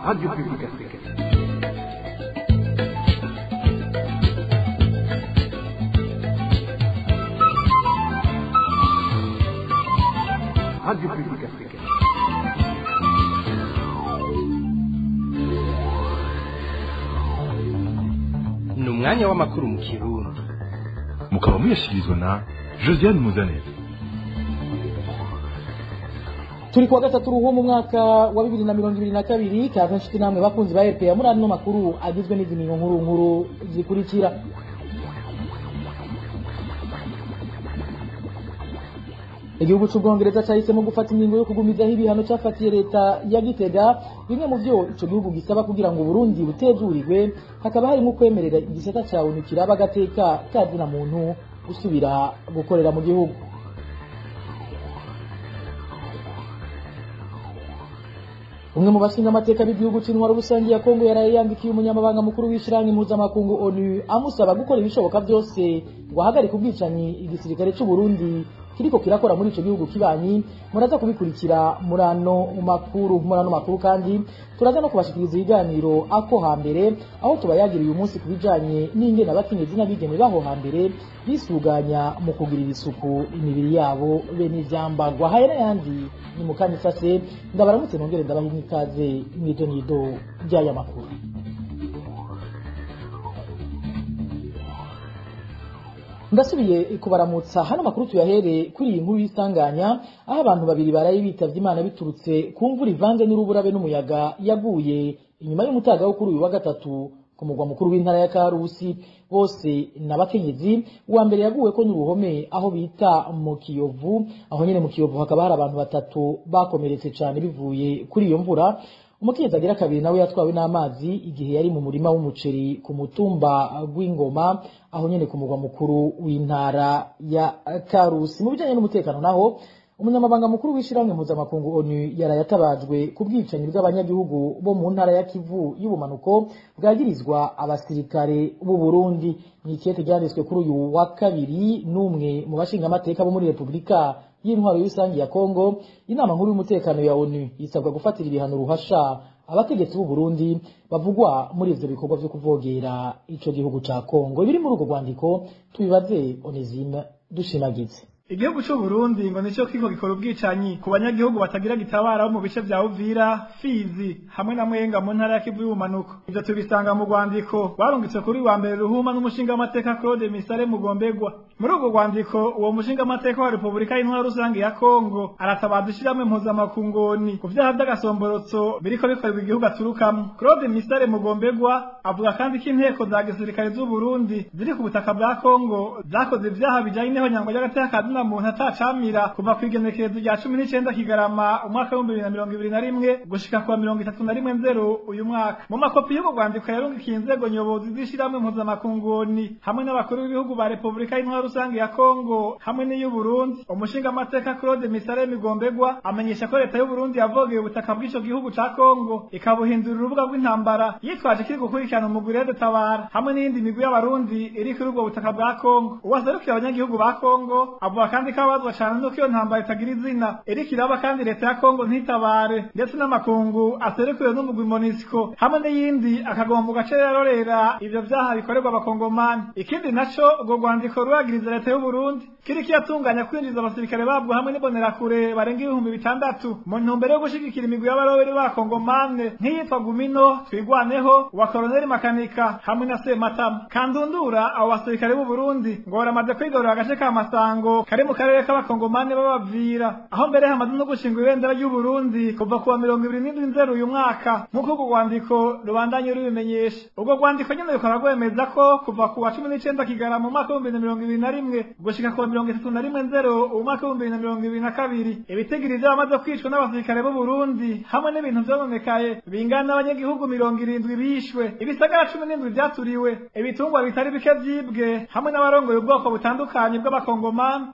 Radio Publique Africaine. Radio Publique Africaine. ni umwanya w'amakuru mu kirundi mukaba muyashyikirizwa na josiane muzaneza turi kuwa gatatu ruhu mu mwaka wa bibiri na mirongo ibiri na kabiri kaza nshuti namwe bakunzi ba rpa muri ano makuru agizwe n'izi ngingo nkuru nkuru zikurikira igihugu cy'ubwongereza cyahisemo gufata ingingo yo kugumizaho ibihano cyafatiye leta ya gitega bimwe mu byo icyo gihugu gisaba kugira ngo burundi butezurirwe hakaba harimo kwemerera igisata cya onu kiraba agateka kazina muntu gusubira gukorera mu gihugu umwe mu bashinga amateka b'igihugu cy'intwaro rusange ya kongo yaraye yandikiye umunyamabanga mukuru w'ishyirahamwe mpuzamakungu onu amusaba gukora ibishoboka byose ngo ahagarike ubwicanyi igisirikare cy'u Burundi kiriko kirakora muri ico gihugu kibanyi muraza kubikurikira murano makuru murano makuru kandi turaza no kubashikiriza ibiganiro ako hambere aho tubayagira uyu munsi kubijanye n'ingene abakenyezi n'abigeme baho hambere bisuganya mu kugirira isuku imibiri yabo bene ivyambagwa haya n'ayandi ni mu kanya isase ndabaramutse nongere ndabaha ikaze mw'ido nido ry'aya makuru ndasubiye kubaramutsa hano makuru tuyahere kuri iyi nkuru y'isanganya aho abantu babiri baraye bitavye imana biturutse ku mvura ivanze n'uruburabe n'umuyaga yaguye inyuma y'umutaga wo kuri uyu wa gatatu ku mugwa mukuru w'intara ya karusi bose n'abakenyezi uwa mbere yaguwe ko n'uruhome aho bita mu kiyovu aho nyene mu kiyovu hakaba hari abantu batatu bakomeretse cane bivuye kuri iyo mvura umukenyezi agira kabiri nawe yatwawe n'amazi igihe yari mu murima w'umuceri ku mutumba gw'ingoma aho nyene ku mugwa mukuru w'intara ya karusi mu bijanye n'umutekano naho umunyamabanga mukuru w'ishyirahamwe mpuzamakungu onu yaraye atabajwe ku bwicanyi bw'abanyagihugu bo mu ntara ya kivu y'ubumanuko bwagirizwa abasirikare b'u burundi mu ikete ryanditswe kuri uyu wa kabiri n'umwe mu bashingamateka bo muri repubulika y'intwaro rusange ya kongo inama nkuru y'umutekano ya onu isabwa gufatira ibihano ruhasha abategetsi b'u burundi bavugwa muri ivyo bikorwa vyo kuvogera ico gihugu ca kongo ibiri muri urwo rwandiko tubibaze onesime dushimagize igihugu cy'u Burundi ngo nicyo kiko gikora ubwicanyi ku banyagihugu batagira gitabara bo mu bice vya Uvira, Fizi hamwe na Mwenga mu ntara ya Kivu y'ubumanuko ivyo tubisanga mu rwandiko barungitse kuri wa mbere ruhuma n'umushinga amateka Claude Misare Mugombegwa muri urwo rwandiko uwo mushinga amateka wa Repubulika y'Intwaro rusange ya Kongo aratabaza ishyirahamwe mpuzamakungoni ku vyaha vy'agasomborotso biriko bikorerwa igihugu aturukamo Claude Misare Mugombegwa avuga kandi ko inteko za gisirikare z'u Burundi ziri ku butaka bwa Kongo zakoze ivyaha bijanye n'ihonyangwa ry'agateka na muntu atacamira kuva ku igenekerezo rya cumi n'icenda kigarama umwaka w'ibihumbi bibiri na mirongo ibiri na rimwe gushika kuwa mirongo itatu na rimwe nzero uyu mwaka mu makopi y'ubwo rwandiko yarungikiye inzego nyobozi z'ishirahamwe mpuzamakunguni hamwe n'abakuru b'ibihugu ba repubulika y'intwaro rusange ya kongo hamwe n'iy'u burundi umushinga amateka claude misare migombegwa amenyesha ko leta y'u burundi yavogeye ubutaka bw'ico gihugu ca kongo ikabuhindura urubuga rw'intambara yitwaje kiri gukurikirana umugwi rede tabara hamwe n'iyindi migwi y'abarundi iri kuri ubwo butaka bwa kongo uwaserukiye abanyagihugu ba kongo avuga kandi ko abazwa cane nuko iyo ntambara itagira izina iriko iraba kandi leta ya kongo ntitabare ndetse n'amakungu aserukiwe n'umugwi monisco hamwe n'iyindi akagomba mu gace yarorera ivyo vyaha bikorerwa abakongomani ikindi naco urwo rwandiko ruragiriza leta y'u Burundi kiriko iratunganya kwinjiza abasirikare babwo hamwe n'imbonerakure barenga ibihumbi bitandatu mu ntumbero yo gushigikira imigwi y'abaroberi b'abakongomane nk'iyitwa gumino twigwaneho uwa koloneli makanika hamwe na sematama kandundura abo basirikare b'u Burundi ngo baramaze kwigarurira agace ka masango kari mu karere k'abakongomani b'abavira aho mbere hamaze no gushinga ibendera ry'u Burundi kuva kuwa mirongo ibiri n'indwi nzero uyu mwaka nk'uko urwo rwandiko rubandanye rubimenyesha urwo rwandiko nyene rukaba rwemeza ko kuva kuwa cumi n'icenda kigara mu mwaka w'ibihumbi bibiri na mirongo ibiri na rimwe gushika kuwa mirongo itatu na rimwe nzero uwu mwaka w'ibihumbi bibiri na mirongo ibiri na kabiri ibitigiri vy'abamaze kwicwa n'abasirikare b'u Burundi hamwe n'ibintu vyononekaye bingana n'abanyagihugu mirongo irindwi bishwe ibisagara cumi n'indwi vyaturiwe ibitungwa bitari bike vyibwe hamwe n'abarongoye ubwoko butandukanye bw'abakongomani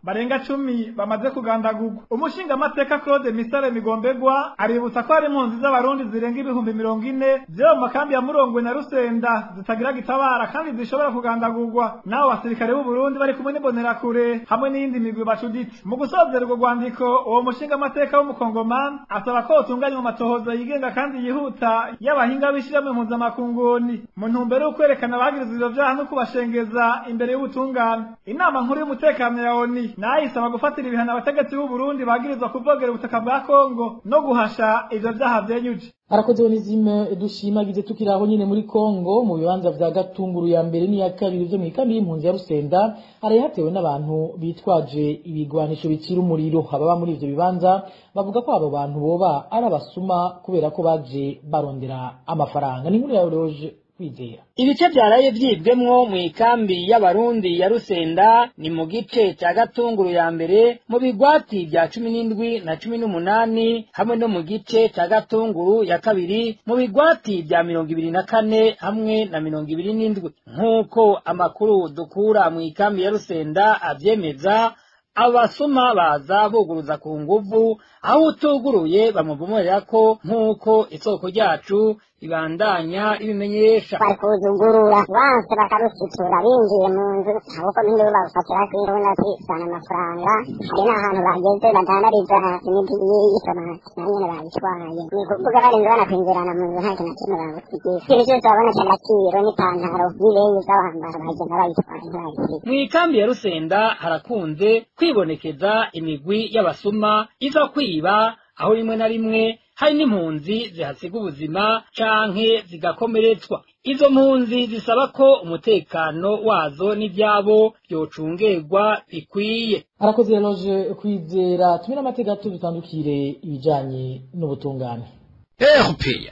barenga cumi bamaze kugandagurwa umushingamateka claude misare migombegwa aributsa ko hari impunzi z'abarundi zirenga ibihumbi mirongo ine ziri mu makambi ya murongwe na rusenda zitagira gitabara kandi zishobora kugandagurwa n'abo basirikare b'u Burundi bari kumwe n'imbonerakure hamwe n'iyindi migwi bacuditse mu gusozera urwo rwandiko uwo mushingamateka w'umukongomani asaba ko utunganywa amatohoza yigenga kandi yihuta y'abahinga b'ishirahamwe impuzamakunguni mu ntumbero yo kwerekana abagirizwa ivyo vyaha no kubashengeza imbere y'ubutungane inama nkuru y'umutekano ya oni nayo isaba gufatira ibihano abategetsi b'u Burundi bagirizwa kuvogera ubutaka bwa Kongo no guhasha ivyo vyaha vyenyuje arakoze onizime dushimagize tukiri aho nyine muri kongo mu bibanza vya gatunguru ya mbere n'iya kabiri vyo mw'ikambi y'impunzi ya rusenda haraye hatewe n'abantu bitwaje ibigwanisho bicira umuriro ababa muri ivyo bibanza bavuga ko abo bantu boba ari abasuma kubera ko baje barondera amafaranga ni inkuru ya roje kwizera ibice byaraye byibwemwo mu ikambi y'abarundi ya rusenda ni mu gice cya gatunguru ya mbere mu bigwati bya cumi n'indwi na cumi n'umunani hamwe no mu gice cya gatunguru ya kabiri mu bigwati bya mirongo ibiri na kane hamwe na mirongo ibiri n'indwi nk'uko amakuru dukura mu ikambi ya rusenda abyemeza abasuma baza buguruza ku nguvu aho utuguruye bamuvumurira ko nk'uko isoko ryacu ibandanya ibimenyesha bari kuzugurura banse bakarusitura binjiye mu nzu ahubwo n'induru barufatira kw'imbunda zisana amafaranga hari n'ahantu bageze badandariza imiti y'itomati na nyene bayitwaye ni kuvuga barinze banakwinjirana mu nzu nta kintu na kimwe bagusigiye ikintu cyose baboneka agaciro n'ipantaro n'ibeyi z'abambara bagenda bayitwaye ntibayisiga mu ikambi ya rusenda harakunze kwibonekeza imigwi y'abasuma iza kwiba aho rimwe na rimwe hari n'impunzi zihasiga ubuzima canke zigakomeretswa izo mpunzi zisaba ko umutekano wazo n'ivyabo vyocungerwa bikwiye arakoze roje kwizera tumire amateka tubitandukire ibijanye n'ubutungane erupeya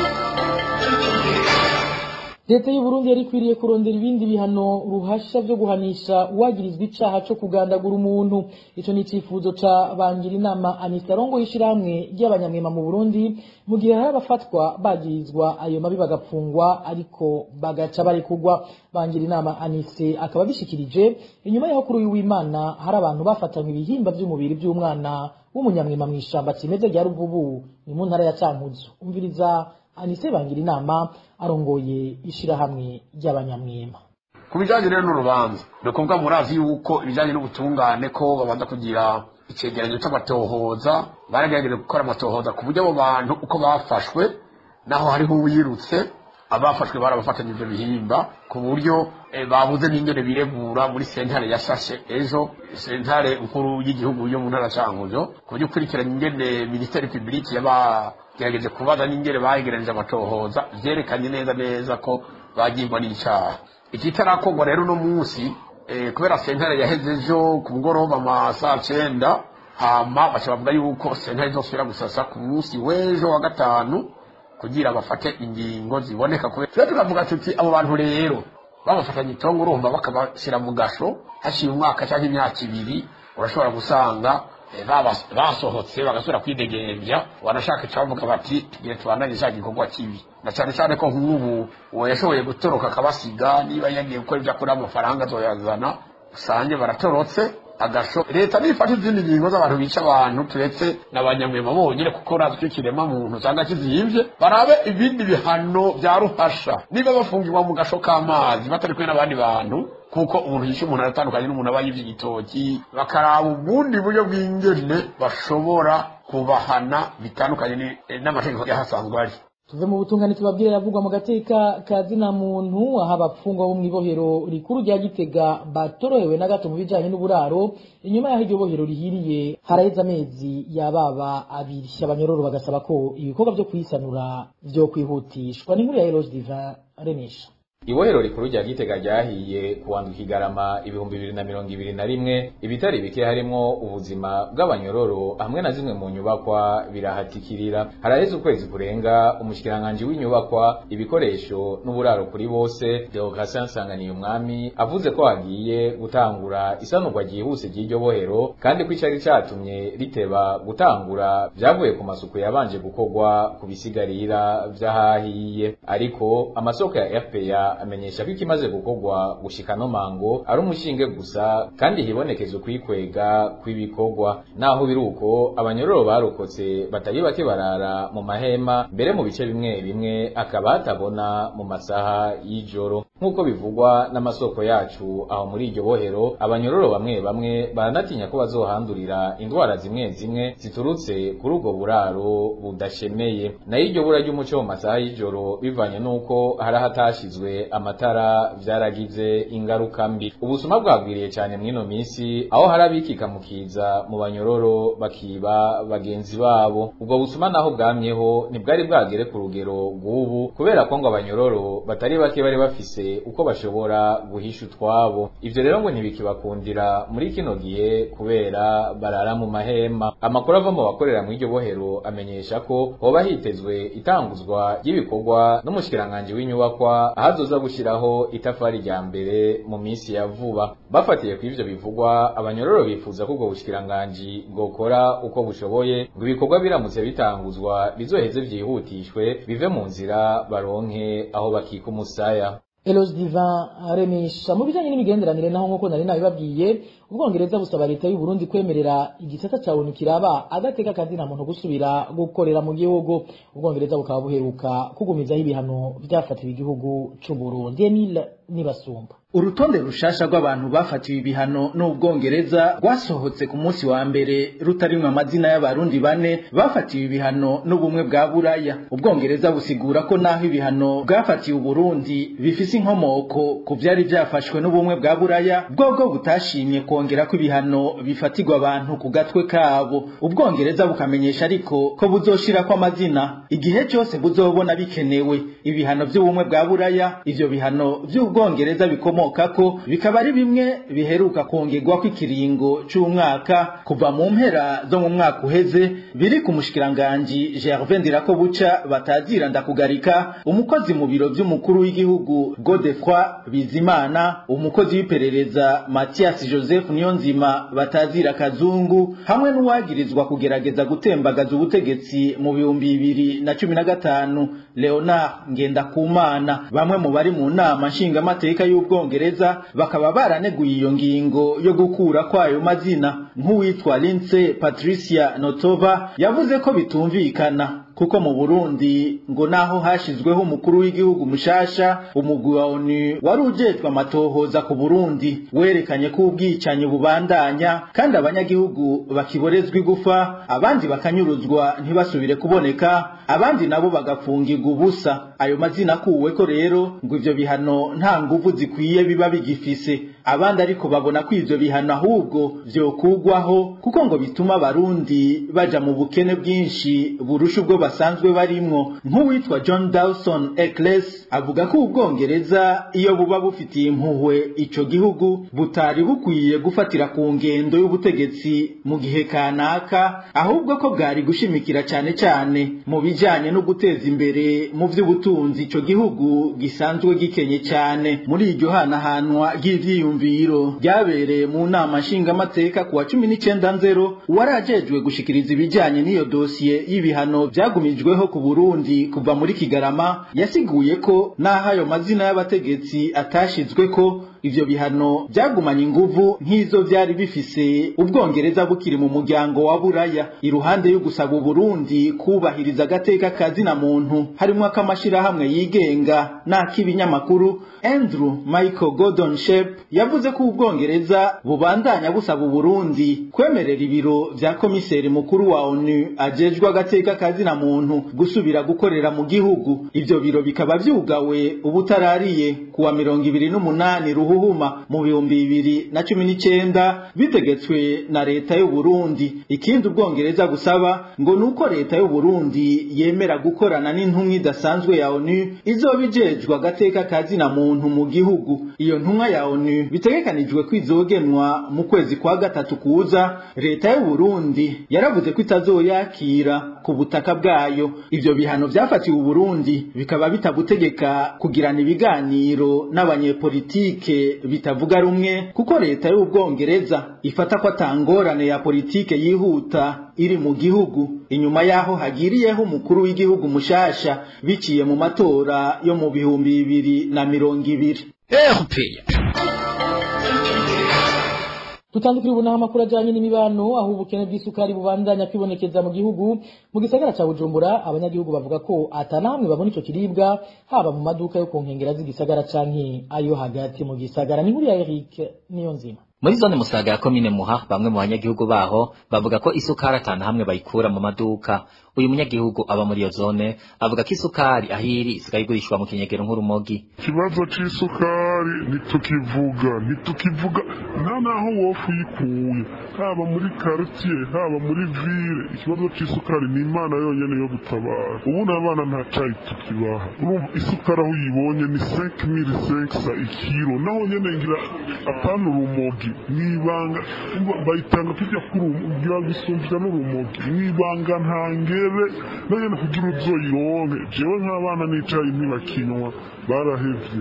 leta y'u Burundi yari ikwiriye kurondera ibindi bihano ruhasha vyo guhanisha uwagirizwa icaha co kugandagura umuntu ico ni icifuzo ca bangira inama Anita Rongo y'ishirahamwe ry'abanyamwema mu Burundi mu gihe hari abafatwa bagirizwa ayo mabi bagapfungwa ariko bagaca barekurwa bangira inama Anise akaba bishikirije inyuma yaho kuri uyu w'Imana hari abantu bafatanywe ibihimba vy'umubiri vy'umwana w'umunyamwema mw'ishamba kimeze rya Ruvubu ni mu ntara ya Cankuzo umviriza Anise bangira inama arongoye ishirahamwe ry'abanyamwema ku bijyanye rero n'urubanza ni ukuvuga murazi yuko ibijyanye n'ubutungane ko babanza kugira icyegeranyo cy'amatohoza baragerageje gukora amatohoza ku buryo abo bantu uko bafashwe naho hariho uwirutse abafashwe barabafatanya ibyo bihimba ku buryo babuze n'ingene biregura muri sentare yashashe ejo sentare nkuru y'igihugu yo mu ntara cankuzo ku buryo ukurikiranye ingene minisiteri publike yabagerageje kubaza n'ingene bayegeranije amatohoza vyerekanye neza neza ko bagirwa n'icaha ikitarakorwa rero uno munsi kubera sentare yaheze ejo ku mugoroba ama saa cenda hama baca bavuga yuko sentare izosubira gusasa ku munsi w'ejo wa gatanu kugira bafate ingingo ziboneka kubera tujya tukavuga tuti abo bantu rero babafatanya itongo urumva bakabashyira mu gasho hashiye umwaka cyangwa imyaka ibiri urashobora gusanga basohotse bagasubira kwidegembya wanashaka icyavuga bati tugire tubandanye cya gikorwa kibi na cyane cyane ko nk'ubu uwo yashoboye gutoroka akabasiga niba yagiye gukora ibyo akora amafaranga azoyazana usange baratorotse agasho leta nifata izindi ngingo z'abantu bica abantu turetse n'abanyamwema bonyine kuko urazi icyo kirema muntu usanga kizimvye barabe ibindi bihano bya ruhasha niba bafungirwa mu gasho k'amazi batari kumwe n'abandi bantu kuko umuntu yishe umuntu aratandukanye n'umuntu aba yivye igitoki bakaraba ubundi buryo bw'ingene bashobora kubahana bitandukanye n'amategeko yahasanzwe ari tuve mu butungane tubabwire yavugwa mu gateka ka zina muntu aho abapfungwa bo mw'ibohero rikuru rya gitega batorohewe na gato mu bijanye n'uburaro inyuma y'aho iryo bohero rihiriye haraheze amezi yababa abiri abanyororo bagasaba ko ibikorwa vyo kuyisanura vyo kwihutishwa n'inkuru ya Eloge Divin Renisha ibohero rikuru rya gitega ryahiye kuwandwa ikigarama ibihumbi bibiri na mirongo ibiri na rimwe ibitari bike harimwo ubuzima bw'abanyororo hamwe na zimwe mu nyubakwa birahatikirira haraheze ukwezi kurenga umushikiranganji w'inyubakwa ibikoresho n'uburaro kuri bose deogracien nsanganiye umwami avuze ko hagiye gutangura isanurwa ryihuse ry'iryo bohero kandi ko icari catumye riteba gutangura vyavuye ku masuku yabanje gukorwa ku bisigarira vy'ahahiye ariko amasoko ya fpa Rwanda amenyesha ko ikimaze gukorwa gushika no mango ari umushinge gusa kandi hibonekeza ukwikwega kw'ibikorwa naho biruko abanyororo barokotse batari bake barara mu mahema mbere mu bice bimwe bimwe akaba hatabona mu masaha y'ijoro nk'uko bivugwa n'amasoko yacu aho muri iryo bohero abanyororo bamwe bamwe baranatinya ko bazohandurira indwara zimwe zimwe ziturutse kuri ubwo buraro budashemeye nayo iryo bura ry'umuco mu masaha y'ijoro bivanye n'uko hari ahatashizwe amatara vyaragize ingaruka mbi ubusuma bwagwiriye cyane mw'ino minsi aho hari abikika mu kiza mu banyororo bakiba bagenzi babo ubwo busuma naho bwamyeho ntibwari bwagere ku rugero rw'ubu kubera ko ngo abanyororo batari bake bari bafise uko bashobora guhisha utwabo ivyo rero ngo ntibikibakundira muri kino gihe kubera barara mu mahema amakuru ava mu bakorera mu iryo bohero amenyesha ko hoba hitezwe itanguzwa ry'ibikorwa n'umushikiranganji w'inyubakwa ahazoza gushiraho itafari rya mbere mu minsi ya vuba bafatiye ku ivyo bivugwa abanyororo bifuza ko ubwo bushikiranganji bwokora uko bushoboye ngo ibikorwa biramutse bitanguzwa bizoheze vyihutishwe bive mu nzira baronke aho bakika umusaya Eloge Divin Remisha mu bijanye n'imigenderanire naho nk'uko nari nabibabwiye ubwongereza busaba leta y'u Burundi kwemerera igisata ca ONU kiraba agateka kazina muntu gusubira gukorera mu gihugu ubwongereza bukaba buheruka kugumizaho ibihano vyafatiwe igihugu c'u Burundi Emile Nibasumba urutonde rushasha rw'abantu bafatiwe ibihano n'ubwongereza rwasohotse ku munsi wa mbere rutarimwe amazina y'abarundi bane bafatiwe ibihano n'ubumwe bwa buraya ubwongereza busigura ko naho ibihano bwafatiwe uburundi bifise inkomoko ku vyari vyafashwe n'ubumwe bwa buraya bwobwo butashimye kongera ko ibihano bifatirwa abantu ku gatwe kabo ubwongereza bukamenyesha ariko ko buzoshirako amazina igihe cyose buzobona bikenewe ibihano vy'ubumwe bwa buraya ivyo bihano vy'ubwongereza bikomoka ko bikaba ari bimwe biheruka kongerwa ko ikiringo c'umwaka kuva mu mpera zo mu mwaka uheze biri ku mushikiranganji Gervais Ndirakobuca batazira ndakugarika umukozi mu biro vy'umukuru w'igihugu Godefroid Bizimana umukozi w'iperereza Mathias Joseph Niyonzima batazira kazungu hamwe n'uwagirizwa kugerageza gutembagaza ubutegetsi mu bihumbi bibiri na cumi na gatanu Leonard Ngendakumana bamwe mu bari mu nama nshingamateka y'ubwongereza bakaba baraneguye iyo ngingo yo gukura kwayo mazina nk'uwitwa Lindsay Patricia Notova yavuze ko bitumvikana kuko mu Burundi ngo naho hashizweho umukuru w'igihugu mushasha umugwi wa ONU wari ujejwe amatohoza ku Burundi werekanye ko ubwicanyi bubandanya kandi abanyagihugu bakiborezwa igufa abandi bakanyuruzwa ntibasubire kuboneka abandi nabo bagafungirwa ubusa ayo mazina akuwe ko rero ngo ivyo bihano nta nguvu zikwiye biba bigifise abandi ariko babona ko ivyo bihano ahubwo vyokugwaho kuko ngo bituma abarundi baja mu bukene bwinshi burusha ubwo basanzwe barimwo nk'uwitwa John Dawson Eccles avuga ko ubwongereza iyo buba bufitiye impuhwe ico gihugu butari bukwiye gufatira ku ngendo y'ubutegetsi mu gihe kanaka ahubwo ko bwari gushimikira cane cane mu bijanye no guteza imbere mu vy'ubutunzi ico gihugu gisanzwe gikenye cane muri iryo hanahanwa ry'ivyiyumviro ryabereye mu nama nshingamateka kuwa cumi n'icenda nzero uwarajejwe gushikiriza ibijanye n'iyo dosiye y'ibihano vyagumijweho ku Burundi kuva muri Kigarama yasiguye ko naho ayo mazina y'abategetsi atashizweko ivyo bihano byagumanye inguvu nk'izo vyari bifise ubwongereza bukiri mu muryango wa buraya iruhande yo gusaba uburundi kubahiriza agateka kazina muntu harimwo akamashirahamwe yigenga n'ak'ibinyamakuru andrew michael gordon shep yavuze ko ubwongereza bubandanya busaba uburundi kwemerera ibiro vya komiseri mukuru wa onu ajejwe agateka kazina muntu gusubira gukorera mu gihugu ivyo biro bikaba vyugawe ubutarariye kuwa mirongo ibiri n'umunani ruhuhuma mu bihumbi bibiri na cumi n'icenda bitegetswe na leta y'uburundi ikindi ubwongereza busaba ngo nuko leta y'uburundi yemera gukorana n'intumwa idasanzwe ya onu izoba ijejwe agateka kazina muntu mu gihugu iyo ntumwa ya onu bitegekanijwe ko izogenwa mu kwezi kwa gatatu kuza leta y'uburundi yaravuze ko itazoyakira ku butaka bwayo ivyo bihano vyafatiwe uburundi bikaba bitabutegeka kugirana ibiganiro n'abanyepolitike bihe bitavuga rumwe kuko leta y'ubwongereza ifata ko atangorane ya politike yihuta iri mu gihugu inyuma yaho hagiriyeho umukuru w'igihugu mushasha biciye mu matora yo mu bihumbi bibiri na mirongo ibiri tutandukira ubu naho amakuru ajanye n'imibano aho ubukene bw'isukari bubandanya kwibonekeza mu gihugu mu gisagara ca bujumbura abanyagihugu bavuga ko atanamwe babona ico kiribwa haba mu maduka yo ku nkengera z'igisagara canke ayo hagati mu gisagara ni nkuru ya eric niyo nzima muri zone musaga ya komine muha bamwe mu banyagihugu baho bavuga ko isukari atanu hamwe bayikura mu maduka uyu munyagihugu aba muri iyo zone avuga ko isukari ahiri isigaye igurishwa mu kinyegero nk'urumogi ikibazo c'isukari ntitukivuga ntitukivuga nta naho wofu uyikuye haba muri quartier haba muri ville ikibazo c'isukari ni imana yonyene yo gutabara ubu n'abana nta cayi tukibaha urumva isukari aho uyibonye ni 5500 ikiro naho nyene ngira apana urumogi mwibanga bayitanga tujya kugira gisumbya n'urumogi mwibanga ntangere nanyene kugira uzoyironke jewe nk'abana n'icayi ntibakinywa barahevye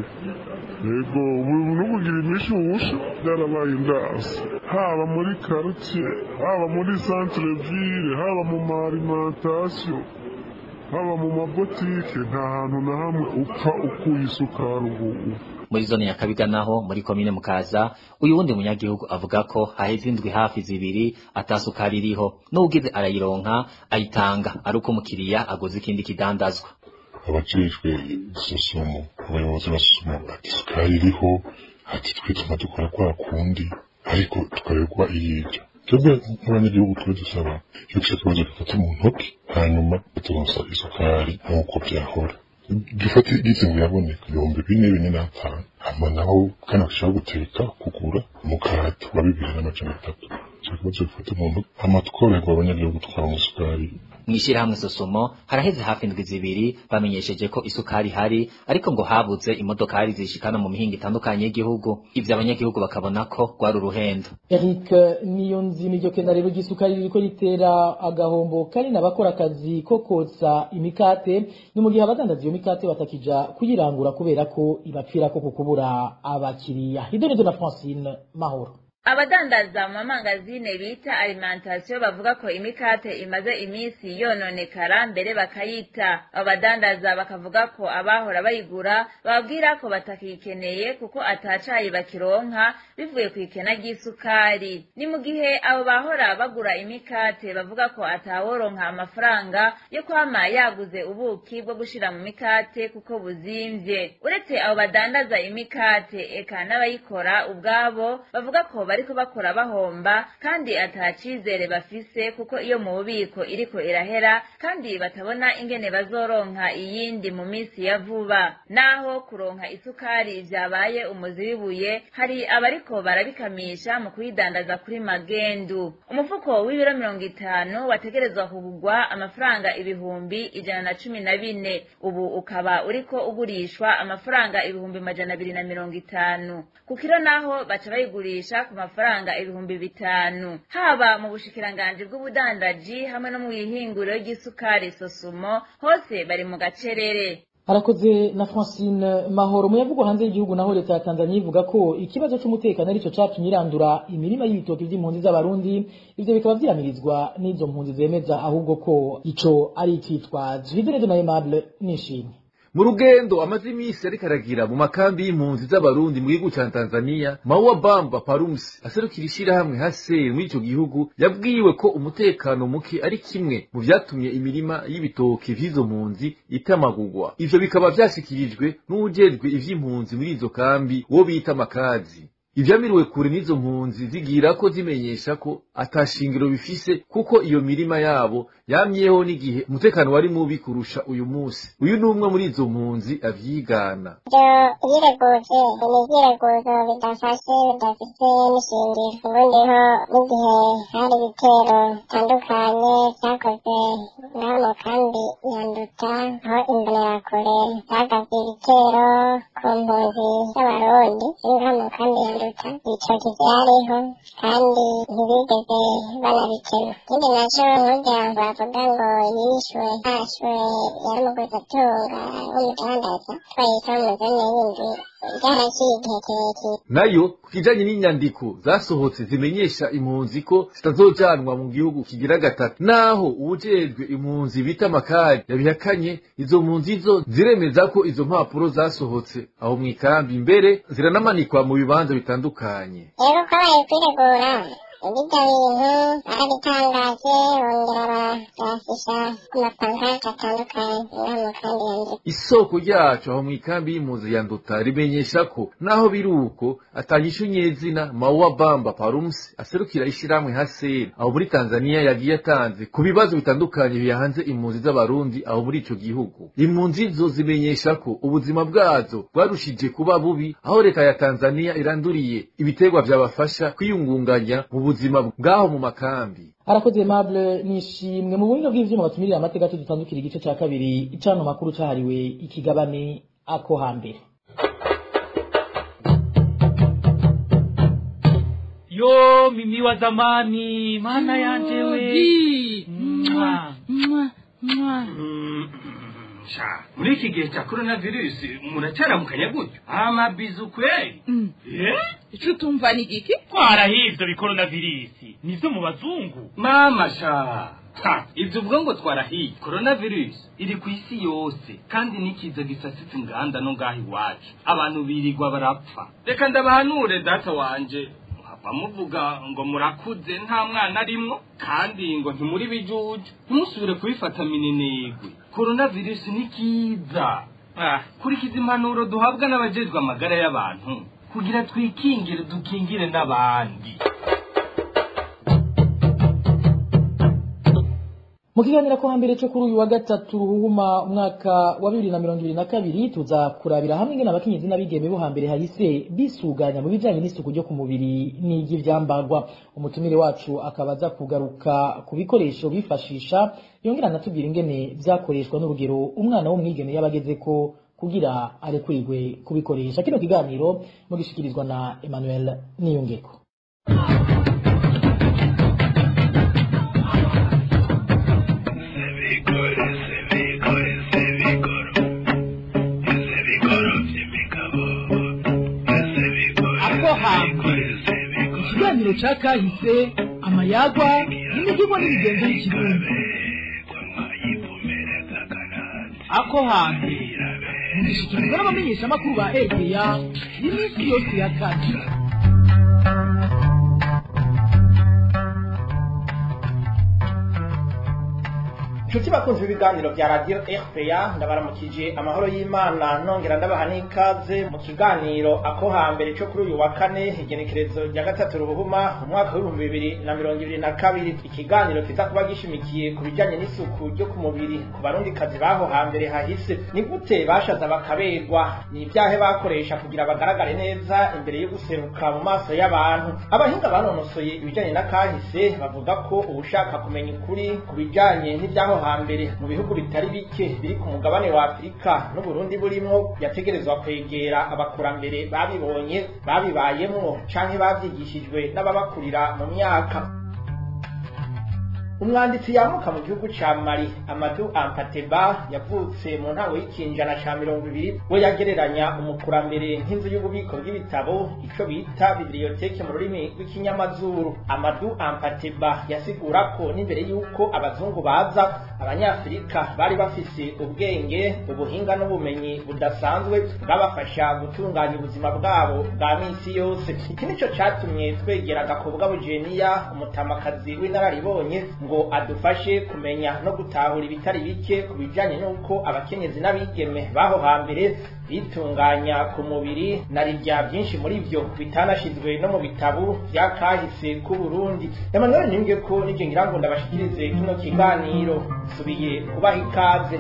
yego ubu nukugira imishushu byarabaye indasi haba muri quartier haba muri centre ville haba mu maalimentation haba mu mabotike nta hantu na hamwe upfa ukuye isukari ubu muri zone ya kabiga naho muri komine mukaza uyu wundi munyagihugu avuga ko haheze indwi hafi zibiri atasukari iriho n'ugize arayironka ayitanga ari uko umukiriya aguze ikindi kidandazwa abajejwe isusumo abayobozi basusumo ati isukari iriho ati twe tuma dukora kwa kundi ariko tukaregwa iyija twebwe nk'abanyagihugu tube dusaba yuko ico kibazo gifata mu ntoki hanyuma turonsa isukari nk'uko vyahora gifate gize ngo yaboneka ibihumbi bine bine n'atanu hama naho kandi bashaka guteka kugura umukarato wa bibiri n'amajana atatu ico kibazo gifata mu ntoki hama tworoherwa abanyagihugu twara umusukari mw'ishirahamwe sosomo haraheze hafi indwi zibiri bamenyesheje ko isukari hari ariko ngo habuze imodokari zishikana mu mihingo itandukanye y'igihugu ivyo abanyagihugu bakabona ko rwari uruhendo eric niyo nzi niryo kenda rero ry'isukari ririko ritera agahombo kari n'abakora akazi ko kotsa imikate ni mu gihe abadandaza iyo mikate batakija kuyirangura kubera ko ibapfirako ku kubura abakiriya idonido na francine mahoro abadandaza mu mamangazine bita alimentation bavuga ko imikate imaze iminsi yononekara mbere bakayita abo badandaza bakavuga ko abahora bayigura bababwira ko batakikeneye kuko atacayi bakironka bivuye ku ikena ry'isukari ni mu gihe abo bahora bagura imikate bavuga ko ataworonka amafaranga yo kwama yaguze ubuki bwo gushira mu mikate kuko buzimvye uretse abo badandaza imikate eka n'abayikora ubwabo bavuga ko bariko bakora bahomba kandi atacizere bafise kuko iyo mu bubiko iriko irahera kandi batabona ingene bazoronka iyindi mu minsi ya vuba naho kuronka isukari vyabaye umuzi w'ibuye hari abariko barabikamisha mu kuyidandaza kuri magendu umufuko w'ibiro mirongo itanu wategerezwa kugurwa amafaranga ibihumbi ijana na cumi na bine ubu ukaba uriko ugurishwa amafaranga ibihumbi majana abiri na mirongo itanu ku kiro naho baca bayigurisha ku mafaranga ibihumbi bitanu haba mu bushikiranganji bw'ubudandaji hamwe no mu ihinguriro ry'isukari sosumo hose bari mu gacerere harakoze na francine mahoro mu yavugwa hanze y'igihugu naho leta ya tanzania ivuga ko ikibazo c'umutekano arico catumye irandura imirima y'ibitoki vy'impunzi z'abarundi ivyo bikaba vyamirizwa n'izo mpunzi zemeza ahubwo ko ico ari icitwazo hiderezo na aimable nishimye mu rugendo amaze iminsi ariko aragira mu makambi y'impunzi z'abarundi mu gihugu ca tanzania mawa bamba parumsi aserukira ishirahamwe haseri muri ico gihugu yabwiwe ko umutekano muke ari kimwe mu vyatumye imirima y'ibitoke vy'izo mpunzi itamagurwa ivyo bikaba vyashikirijwe n'uwujejwe ivy'impunzi muri izo kambi wo bita makazi ivyamiriwe kure n'izo mpunzi zigira ko zimenyesha ko atashingiro bifise kuko iyo mirima yabo yamyeho n'igihe umutekano wari mubi kurusha uyu munsi uyu ni umwe muri izo mpunzi avyigana ivyo yireguje ni ivyireguzo bidafashe bidafise n'ishingiro ubundiho n'igihe hari ibitero bitandukanye vyakoze ngaho mu kambi ya nduta aho imbonerakure zagavye ibitero ku ku mpunzi z'abarundi ziri nka mu kambi ya nduta ico kivyariho kandi ntibigeze banabikema ikindi naco nkugira ngo bavuga ngo yishwe hashwe yari umuguzatunga w'umudandaza twayisaba mu zone yindi byaraciye igihe kirekire nayo ku kijanye n'inyandiko zasohotse zimenyesha impunzi ko zitazojanwa mu gihugu kigira gatatu naho uwujejwe impunzi bita makari yabihakanye izo mpunzi zo ziremeza ko izo mpapuro zasohotse aho mu ikambi mbere ziranamanikwa mu bibanza bitandukanye rero ko bari kwiregura ibijya bintu barabitangaje bongera babyasisha ku mapankarte atandukanye ngaha mu kambi ya nduta isoko ryacu aho mu ikambi y'impunzi ya nduta rimenyesha ko naho biri uko atanyisha nyezina mawa bamba parumsi aserukira ishyirahamwe haseri aho muri tanzania yagiye atanze ku bibazo bitandukanye bihanze impunzi z'abarundi aho muri ico gihugu impunzi zo zimenyesha ko ubuzima bwazo bwarushije kuba bubi aho leta ya tanzania iranduriye ibiterwa vyabafasha kwiyungunganya mu buzima bw'aho mu makambi arakoze Aimable nishimwe mu buhinga bw'ivyuma batumirira amateka tudutandukira igice ca kabiri icano makuru cahariwe ikigabane ako hambere yo mimi wa zamani maana yanje we Mwa. sha muri iki gihe cya korona virusi muracyaramukanya gutyo amabizu kweli eh icyo utumva ni igiki twarahivye bikorona virusi nivyo mu bazungu mama sha ha ivyo uvuga ngo twarahiye korona virusi iri ku isi yose kandi n'ikiza gisasitse inganda no ngaho iwacu abantu birirwa barapfa reka ndabahanure data wanje bamuvuga ngo murakuze nta mwana arimwo kandi ngo ntimuri bijuju ntimusubire kubifata minenegwe korona virusi ni kiza ah, kurikiza impanuro duhabwa n'abajejwe amagara y'abantu kugira twikingire dukingire n'abandi mu kiganiro ko hambere cyo kuri uyu wa gatatu ruhuma umwaka wa bibiri na mirongo ibiri na kabiri tuza kurabira hamwe ingene abakenyezi n'abigeme bo hambere hahise bisuganya mu bijanye n'isuku ryo ku mubiri n'iry'ivyambagwa umutumire wacu akaba aza kugaruka ku bikoresho bifashisha yongera anatubwira ingene vyakoreshwa n'urugero umwana w'umwigeme yabageze ko kugira arekurirwe kubikoresha kino kiganiro mugishikirizwa na Emmanuel Niyongeko ako hambere ikiganiro ca kahise amayagwa n'imivugo n'imigenzo y'ikirundi ako hambere mugishikirizwa n'abamenyeshamakuru ba egeya y'iminsi yose ya kane inshuti bakunze ibiganiro bya radiyo rpa ndabaramukije amahoro y'imana nongera ndabaha n'ikaze mu kiganiro ako hambere cyo kuri uyu wa kane igenekerezo rya gatatu ruhuma umwaka w'ibihumbi bibiri na mirongo ibiri na kabiri ikiganiro kiza kuba gishimikiye ku bijyanye n'isuku ryo ku mubiri ku barundikazi baho hambere hahise ni gute bashaza bakaberwa ni ibyahe bakoresha kugira bagaragare neza imbere yo guseruka mu maso y'abantu abahinga banonosoye ibijyanye na kahise bavuga ko ubushaka kumenya ukuri ku bijyanye n'ibyaho hambere mu bihugu bitari bike biri ku mugabane wa afurika n'uburundi burimo yategerezwa kwegera abakurambere babibonye babibayemwo canke bavyigishijwe n'ababakurira mu myaka umwanditsi yamuka mu gihugu ca mali amadu ampateba yavutse mu ntango y'ikinjana ca mirongo ibiri we yagereranya umukurambere nk'inzu y'ububiko bw'ibitabo ico bita bibliyoteke mu rurimi rw'ikinyamazuru amadu ampateba yasigura ko n'imbere y'uko abazungu baza abanyafurika bari bafise ubwenge ubuhinga n'ubumenyi budasanzwe bwabafasha gutunganya ubuzima bwabo bwa minsi yose iki nico catumye twegera agakobwa bujeniya umutamakazi w'inararibonye ngo adufashe kumenya no gutahura ibitari bike ku bijanye n'uko abakenyezi n'abigeme baho hambere bitunganya ku mubiri na rirya byinshi muri byo bitanashizwe no mu bitabo vya kahise ku Burundi Emmanuel nimbwe ko nije ngira ngo ndabashikirize kino kiganiro subiye kubaha ikaze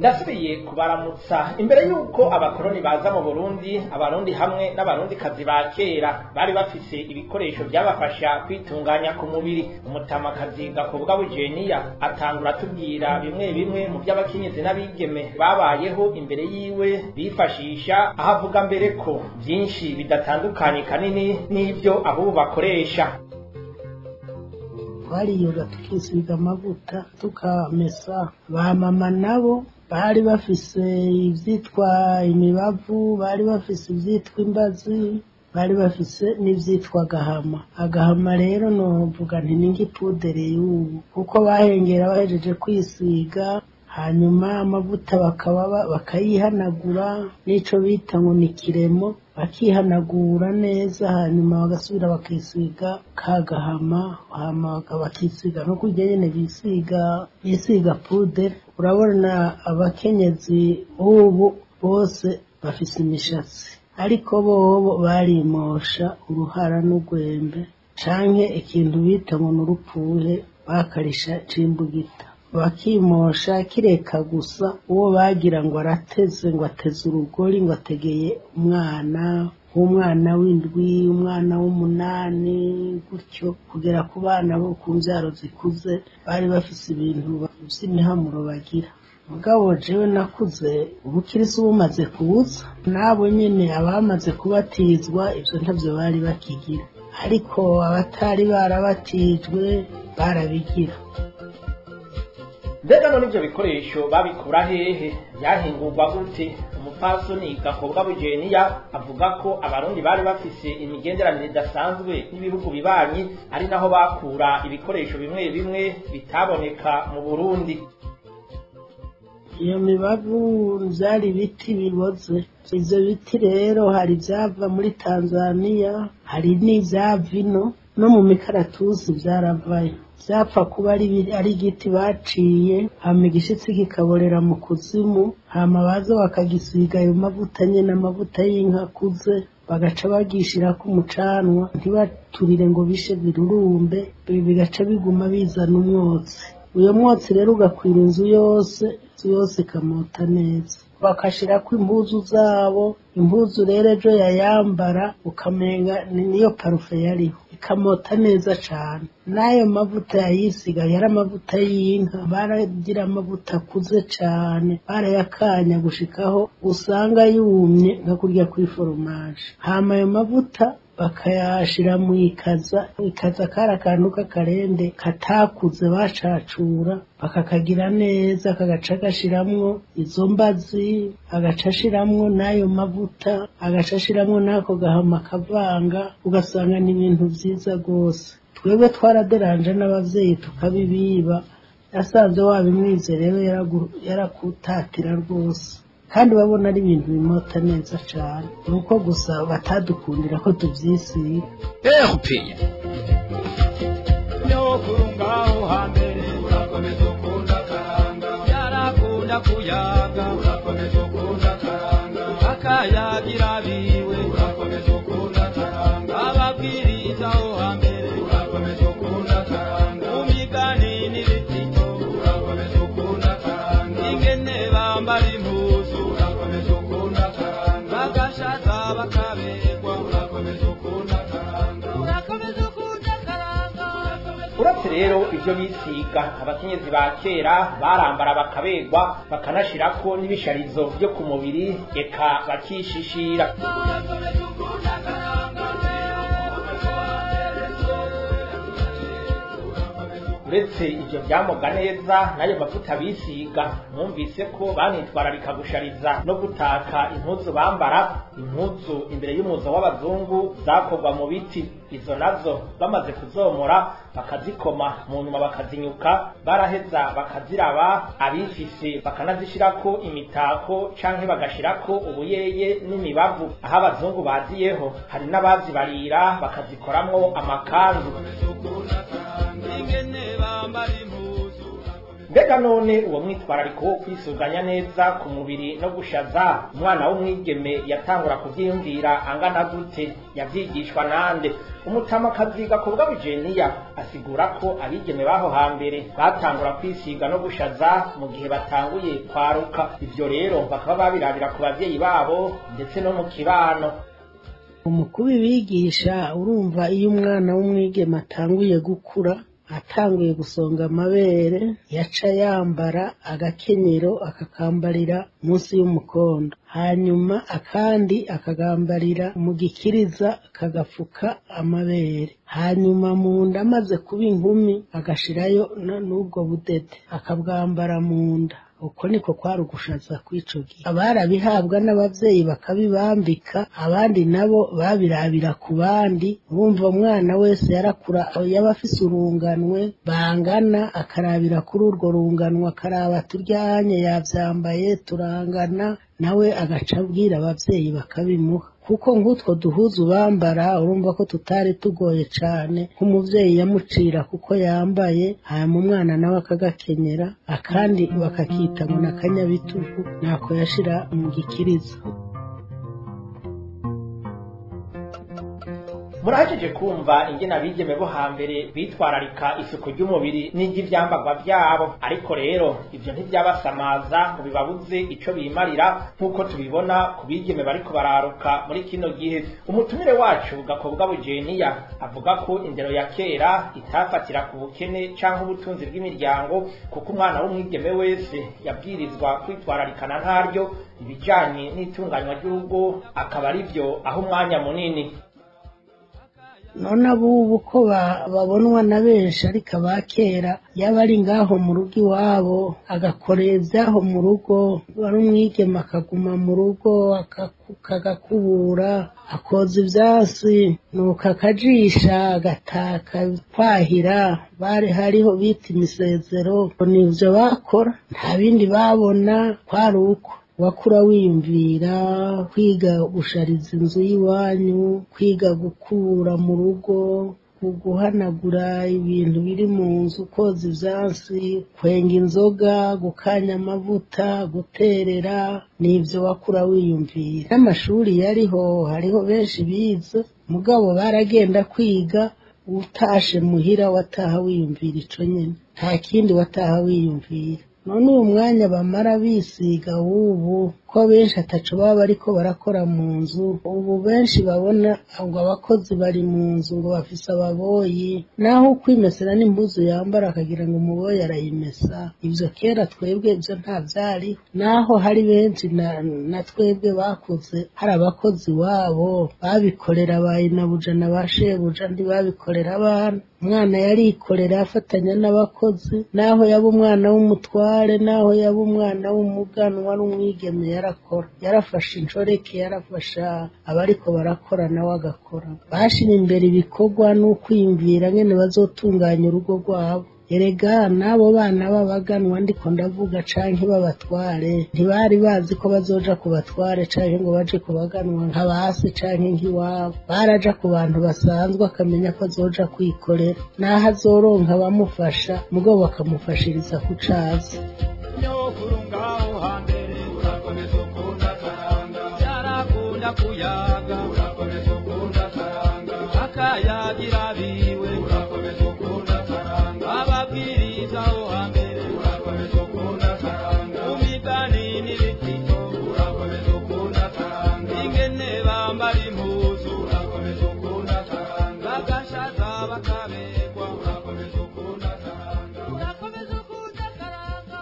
ndasubiye kubaramutsa imbere y'uko abakoroni baza mu burundi abarundi hamwe n'abarundikazi ba kera bari bafise ibikoresho byabafasha kwitunganya ku mubiri umutamakazi gakobwa bujeniya atangura atubwira bimwe bimwe mu by'abakenyezi n'abigeme babayeho imbere yiwe bifashisha aho avuga mbere ko byinshi bidatandukanye kanini n'ibyo abubu bakoresha twariyoga tukisiga amavuta tukamesa ba mama nabo bari bafise ivyitwa imibavu bari bafise ivyitwa imbazi bari bafise n'ivyitwa agahama agahama rero novuga nti ni ng'ipudere y'ubu kuko bahengera bahejeje kwisiga hanyuma amavuta bakaba bakayihanagura n'ico bita ngo ni kiremo bakihanagura neza hanyuma bagasubira bakisiga ka gahama hama bakisiga no kurya nyene bisiga bisiga pudere urabona abakenyezi ubu bose bafise imishatsi ariko bobo barimosha uruhara n'urwembe canke ikintu bita ngo n'urupfuhe bakarisha cimbugita bakimosha kireka gusa uwo bagira ngo arateze ngo ateze urugori ngo ategeye umwana umwana w'indwi umwana w'umunani gutyo kugera ku bana bo ku mbyaro zikuze bari bafise ibintu by'imihamuro bagira mugabo jewe nakuze ubukirisi bumaze kubuza nabo nyene abamaze kubatizwa ivyo ntavyo bari bakigira ariko abatari barabatijwe barabigira mbega none ivyo bikoresho babikura hehe byahingurwa gute umupfasoni gakobwa bujeniya avuga ko abarundi bari bafise imigenderanire idasanzwe n'ibihugu bibanyi ari naho bakura ibikoresho bimwe bimwe bitaboneka mu burundi iyo mibavu vyari ibiti biboze ivyo biti rero hari ivyava muri tanzaniya hari n'ivyava ino no mu mikaratusi vyaravayo vyapfa kuba ari igiti baciye hama igishitsi kikaborera mu kuzimu hama baza bakagisiga ayo mavuta nyene amavuta y'inka akuze bagaca bagishirako umucanwa ntibaturire ngo bishe birurumbe bigaca biguma bizana umwotsi uyo mwotsi rero ugakwira inzu yose inzu yose ikamota neza bakashirako impuzu zabo impuzu rero ejo yayambara ukamenga niyo parufe yariho ikamota neza cane n'ayo mavuta yayisiga yari amavuta y'inka baragira amavuta akuze cane barayakanya gushikaho usanga yumye nka kurya kuri foromaje hama ayo mavuta bakayashira mu ikaza ikaza kari akantu k'akarende katakuze bacacura bakakagira neza kagaca gashiramwo izo mbazi agaca ashiramwo n'ayo mavuta agaca ashiramwo n'ako gahama kavanga ugasanga ni ibintu vyiza rwose twebwe twaraderanje n'abavyeyi tukabibiba yasanze wabimwize rero yarakutatira rwose kandi babona ari ibintu bimota neza cane nuko gusa batadukundira ko tuvyisiga erupeya nyokuru ngaho hambere urakomeza ukunda karanga yarakunda kuyaga urakomeza ukunda karanga akayagira biwe urakomeza ukunda karanga ababwiriza aho hambere urakomeza ukunda karanga mu migani n'ibitito urakomeza ukunda karanga ingene bambara impuzu urakomeza ukunda karanga bagashaza bakaberwa urakomeza ukunda karanga urakomeza ukunda karanga uretse rero ivyo bisiga abakenyezi ba kera barambara bakaberwa bakanashirako n'ibisharizo vyo ku mubiri eka bakishishira uretse ivyo vyamoga neza n'ayo mavuta bisiga mwumvise ko banitwararika gushariza no gutaka impuzu bambara impuzu imbere y'umuzo w'abazungu zakorwa mu biti izo nazo bamaze kuzomora bakazikoma mu nyuma bakazinyuka baraheza bakaziraba abifise bakanazishirako imitako canke bagashirako ubuyeye n'imibavu aho abazungu baziyeho hari n'abazibarira bakazikoramwo amakanzu mbega none uwo mwitwarariko wo kwisuganya neza ku mubiri no gushaza umwana w'umwigeme yatangura kuvyiyumvira angana gute yavyigishwa nande umutamakazi gakobwa bujeniya asigura ko abigeme baho hambere batangura kwisiga no gushaza mu gihe batanguye kwaruka ivyo rero bakaba babirabira ku bavyeyi babo ndetse no mu kibano mu kubibigisha urumva iyo umwana w'umwigeme atanguye gukura atanguye gusonga amabere yaca yambara agakenyero akakambarira munsi y'umukondo hanyuma akandi akagambarira mu gikiriza kagafuka amabere hanyuma mu nda amaze kuba inkumi agashirayo n'ubwo budede akabwambara mu nda uko niko kwari ugushaza kw'ico gihe abarabihabwa n'abavyeyi bakabibambika abandi nabo babirabira ku bandi bumva umwana wese yarakura yaba afise urunganwe bangana akarabira kuri urwo runganwe akaraba turyanye yavyambaye turangana nawe agaca abwira abavyeyi bakabimuha kuko nk'utwo duhuzu bambara urumva ko tutari tugoye cane nk'umuvyeyi yamucira kuko yambaye hanyuma umwana nawe akagakenyera akandi bakakita ngo ni akanyabitugu nako yashira mu gikiriza murahejeje kumva ingene abigeme bo hambere bitwararika isuku ry'umubiri n'iry'ivyambagwa vyabo ariko rero ivyo ntivyabasamaza ngo bibabuze ico bimarira nk'uko tubibona ku bigeme bariko bararuka muri kino gihe umutumire wacu gakobwa bujeniya avuga ko indero ya kera itafatira ku bukene canke ubutunzi bw'imiryango kuko umwana w'umwigeme wese yabwirizwa kwitwararikana ntaryo ibijanye n'itunganywa ry'urugo akaba ari vyo aho umwanya munini none abubu ko babonwa na benshi ariko abakera yaba ari ngaho mu rugo iwabo agakorera ibyaho mu rugo wari umwigema akaguma mu rugo akagakubura akoza ibyasi nuko akajisha agataka kwahira bari hariho bita imisezero nibyo bakora nta bindi babona kwari uko wakura wiyumvira kwiga gushariza inzu y'iwanyu kwiga gukura mu rugo guhanagura ibintu biri mu nzu koza ibyansi kwenga inzoga gukanya amavuta guterera nibyo wakura wiyumvira n'amashuri yariho hariho benshi bize mugabo baragenda kwiga utashe muhira wataha wiyumvira ico nyene nta kindi wataha wiyumvira none uyu mwanya bamara bisiga w'ubu ko benshi ataco baba bariko barakora mu nzu ubu benshi babona ngo abakozi bari mu nzu ngo bafise ababoyi naho ukwimesera n'impuzu yambara akagira ngo umuboyi arayimesa ivyo kera twebwe ivyo nta vyariho naho hari benshi na, na twebwe bakuze hari abakozi wabo babikorera bayinabuja na ba shebuja ntibabikorera abana umwana yarikorera afatanya n'abakozi naho yaba umwana w'umutware naho yaba umwana w'umuganwa n'umwigeme yarakora yarafashe inshoreke yarafasha abariko barakora nawe agakora bashira imbere ibikorwa n'ukwiyumvira ngene bazotunganya urugo rwabo erega n'abo bana b'abaganwa ndiko ndavuga canke b'abatware ntibari bazi ko bazoja ku batware canke ngo baje ku baganwa nka basi canke nk'iwabo baraja ku bantu basanzwe akamenya ko azoja kwikorera n'aho azoronka abamufasha mugabo bakamufashiriza ku cazi nyokuru ngaho hambere urakomeza ukunda karanga byarakunda kuyaga urakomeza ukunda karanga akayagira biwe urakomeza ukunda karanga ababwiriza aho hambere urakomeza ukunda karanga umigani n'ibitito urakomeza ukunda karanga ingene bambara impuzu urakomeza ukunda karanga bagashaza bakabegwa urakomeza ukunda karanga urakomeza ukunda karanga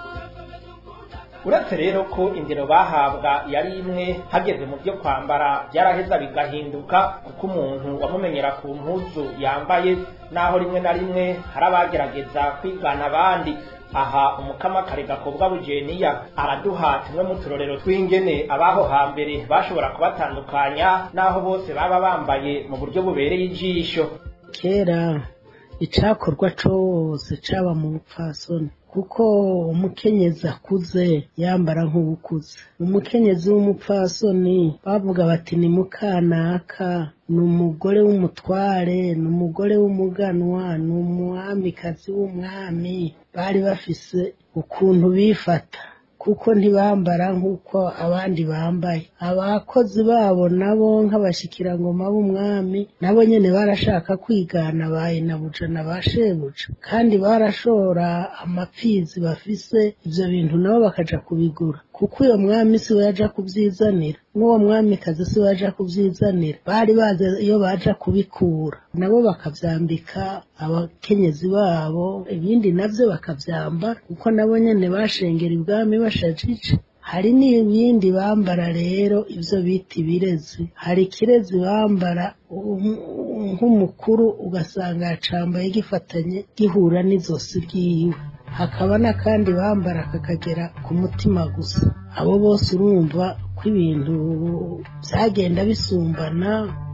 uretse rero ko indero bahabwa yari imwe hageze mu byo kwambara byaraheza bigahinduka kuko umuntu wamumenyera ku mpuzu yambaye naho rimwe na rimwe hari abagerageza kwigana abandi aha umukamakare gakobwa bujeniya araduha tumwe mu turorero tw'ingene abaho hambere bashobora kubatandukanya naho bose baba bambaye mu buryo bubereye ijisho kera icakorwa cose caba mu bupfasoni kuko umukenyezi akuze yambara nk'ubukuze umukenyezi w'umupfasoni bavuga bati ni mukanaka ni umugore w'umutware ni umugore w'umuganwa ni umwamikazi w'umwami bari bafise ukuntu bifata kuko ntibambara nk'uko abandi bambaye abakozi babo nabo nk'abashikirangoma b'umwami nabo nyene barashaka kwigana ba inabuja na ba shebuja kandi barashora amapfizi bafise ivyo bintu nabo bakaja kubigura kuko uyo mwami si we yaja kuvyizanira n'uwo mwamikazi si we yaja kuvyizanira bari bazi iyo baja kubikura nabo bakavyambika abakenyezi babo ibindi navyo bakavyambara kuko nabo nyene bashengera ibwami bashajije hari n'ibindi bambara rero ivyo bita ibirezi hari ikirezi bambara nk'umukuru ugasanga yacambaye gifatanye gihura n'izosi ryiwe hakaba n'akandi bambara kakagera ku mutima gusa abo bose urumva ko ibintu byagenda bisumbana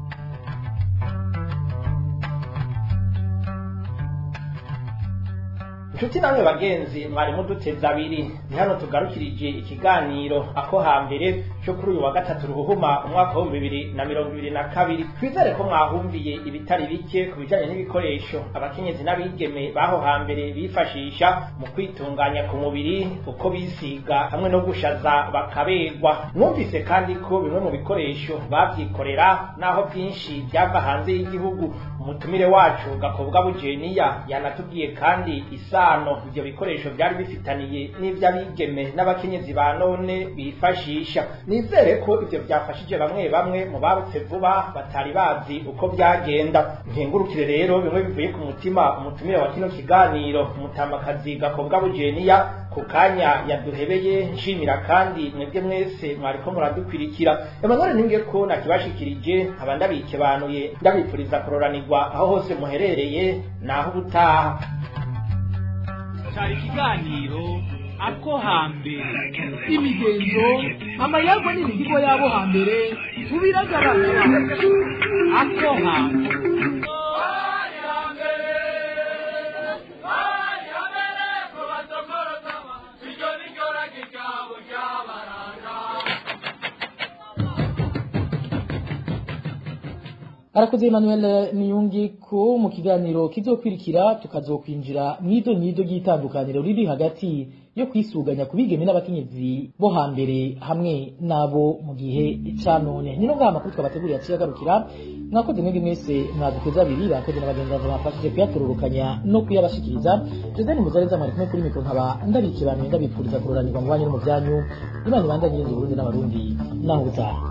inshuti namwe bagenzi mwari muduteze abiri ni hano tugarukirije ikiganiro ako hambere cyo kuri uyu wa gatatu ruhuhuma umwaka w'ibihumbi bibiri na mirongo ibiri na kabiri twizere ko mwahumviye ibitari bike ku bijyanye n'ibikoresho abakenyezi n'abigeme b'aho hambere bifashisha mu kwitunganya ku mubiri uko bisiga hamwe no gushaza bakaberwa mwumvise kandi ko bimwe mu bikoresho babyikorera naho byinshi byava hanze y'igihugu umutumire wacu gakobwa bujeniya yanatubwiye kandi isano ibyo bikoresho byari bifitaniye n'iby'abigeme n'abakenyezi ba none bifashisha nizere ko ibyo byafashije bamwe bamwe mu barutse vuba batari bazi uko byagenda mpingurukire rero bimwe bivuye ku mutima umutumire wa kino kiganiro umutamakazi gakobwa bujeniya ku kanya yaduhebeye nshimira kandi mwebwe mwese mwariko muradukwirikira emmanuel ninge ko nakibashikirije nkaba ndabikebanuye ndabipfuriza kuroranirwa aho hose muherereye naho ubutaha cyari ikiganiro ako hambere imigenzo amayagwa n'imihigo y'abo hambere tubiragaragara ako hambere arakoze Emmanuel Niyungi ko mu kiganiro kizokwirikira tukazokwinjira mwido nyido ry'itandukaniro riri hagati yo kwisuganya kubigeme n'abakenyezi bo hambere hamwe nabo mu gihe ca none nino ngaha amakuru twabateguriye aciye agarukira mwakoze mwebwe mwese mwaduteze abiri bakoze n'abagenzi bawe bafashije kuyatururukanya no kuyabashikiriza Joseph Muzareza mwari kumwe kuri mikoro nkaba ndabikiraniye ndabipfuriza kuroranirwa mu banyu no mu byanyu Imana ibandanye Burundi n'abarundi naho ubutaha